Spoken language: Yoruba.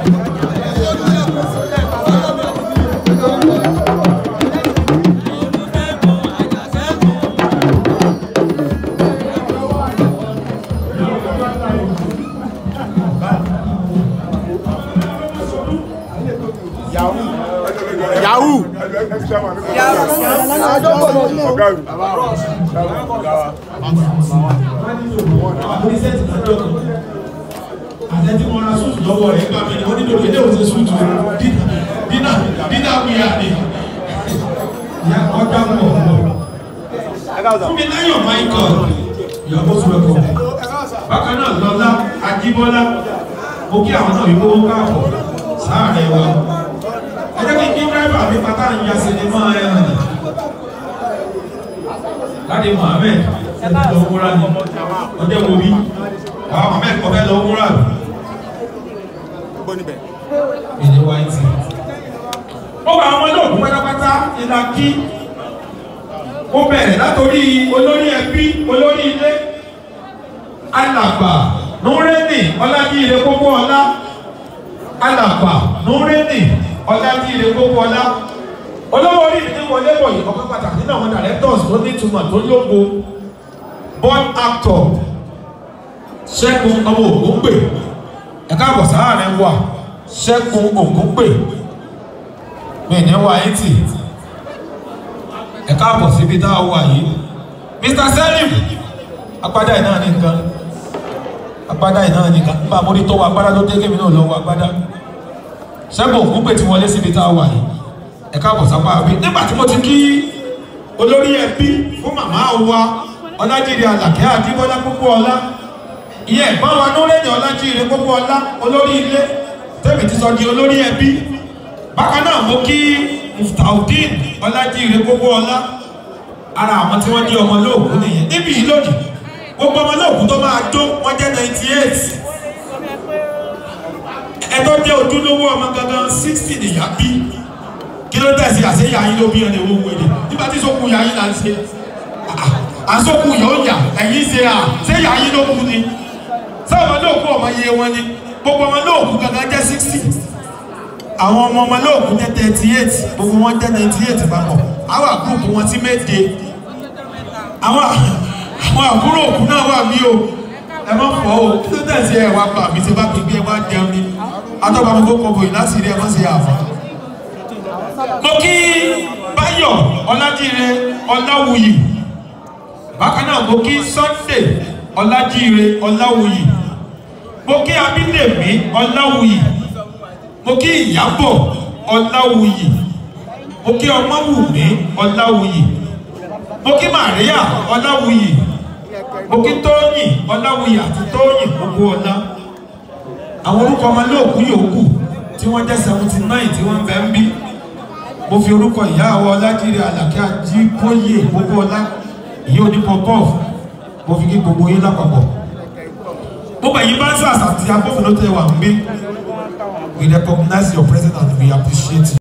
yahoo ọ̀gá mi. àtẹ̀tí wọn ra sùúrù lọ́wọ́ rẹ̀ gbà mí ni wọ́n nílò ilé òsè sùúrù dínà dínà wíyà ni ìyá ọjà ń bọ̀ fún mi láyọ̀ michael ìyàwó sùrẹ́kọ̀ bákan náà lọ́lá ajíbọ́lá mo kí àwọn náà yíwó káàbọ̀ sáàrẹ̀ wa ẹ jẹ́ kí n kí dráìbà mi pátá ń ya sinimá ẹ̀ hàn láti mohammed ẹ ti lọ wúra ni ọjọ́ wo bí àwọn mohammed kọ́ fẹ́ lọ wúra ni èdè wáìtì. ó gba àwọn olóògùn pátápátá ìlà kí ó bẹ̀rẹ̀ látòrí olórí ẹbí olórí ilé alàgbà nùrẹ́nì ọlájíire kókó ọlá alàgbà nùrẹ́nì ọlájíire kókó ọlá olówó orí mi ní wọlé bọ̀ yìí ọkọ̀ pàtàkì nínú àwọn directors tó ní ìtumọ̀ tó lógo born actor ṣẹ́gun ọmọ ògúngbè ẹ̀ka àbọ̀ sáàrin wà ṣẹ́gun ògúngbè mi ní wà eighty ẹ̀ka àbọ̀ síbi tá a wà yìí mr selim agbádá yìí náà ní nǹkan agbádá yìí náà ní nǹkan nígbà mo rí tó wọ agbádá tó dé kémi náà lọ wọ agbádá ṣẹ́gun ògúngbè ti wọlé síbi tá a wà yìí ẹ̀ka àbọ̀ sápá àbí nígbà tí mo ti kí olórí ẹbí fún màmá wa ọlájírí alàkẹ́ àdìbọ́lá púpọ̀ ọlá ìyẹn ẹ̀gbọ́n wa lórẹ́ni ọlájíire gbogbo ọlá olórí ilé tẹ́mi ti sọ di olórí ẹbí bákan náà mo kí muftaudeen ọlájíire gbogbo ọlá ara àwọn tí wọ́n di ọmọ lóògùn nìyẹn níbi yìí lónìí gbogbo ọmọ lóògùn tó máa jó wọ́n jẹ́ ninety eight ẹ̀tọ́ jẹ́ ojúlówó ọmọ gangan sixty nìyá bí kí ló tẹ̀sí àṣeyà yín ló bí ẹni owó wẹ̀lẹ̀ nígbà tí sókun yà yín là ń ṣe àsókun yóò yà ẹ̀yìn ṣe à ṣé yà yín ló kú ni sáwọn olóòkú ọmọ iye wọn ni gbogbo ọmọ olóòkú gangan jẹ́ sixty àwọn ọmọ ọmọ olóòkú jẹ́ thirty eight gbogbo wọn jẹ́ ninety eight papọ̀ àwọn àgúrùkù wọn ti méje àwọn àwọn àbúrò òkú náà wà mí o ẹ má fọ o kí ló tẹ̀sí ẹ wá pa àmì tí bá gbégbé ẹ wá jẹun ni atọ́ba mi kó kọ̀ọ̀bù yìí láti rí ẹ má ṣe àfà. mo kí báyọ̀ ọlájíire ọláwùyí bákan náà mo kí sunday ọlájíire ọláwùyí mo kí abídèmí ọláwùyí mo kí ìyábọ̀ ọláwùyí mo kí ọmọwùmí ọláwùyí mo kí maria ọláwùyí mo kí tóyìn ọláwùyí àti tóyìn gbogbo ọlá àwọn orúkọ ọmọ lóòkú yòókù tí wọ́n jẹ́ seventy nine tí wọ́n bẹ̀ ń bí mo fi orúkọ ìyá àwọn ọlájíire àlàkẹ́ àjíbóyè gbogbo ọlá ìyá onípọ̀pọ̀ mo fi kí gbogbo yín lápapọ̀ gbogbo ẹ̀yin bá ń sọ àṣà àti agbófinró tẹ wà ń gbé we recognize your presence and we appreciate you.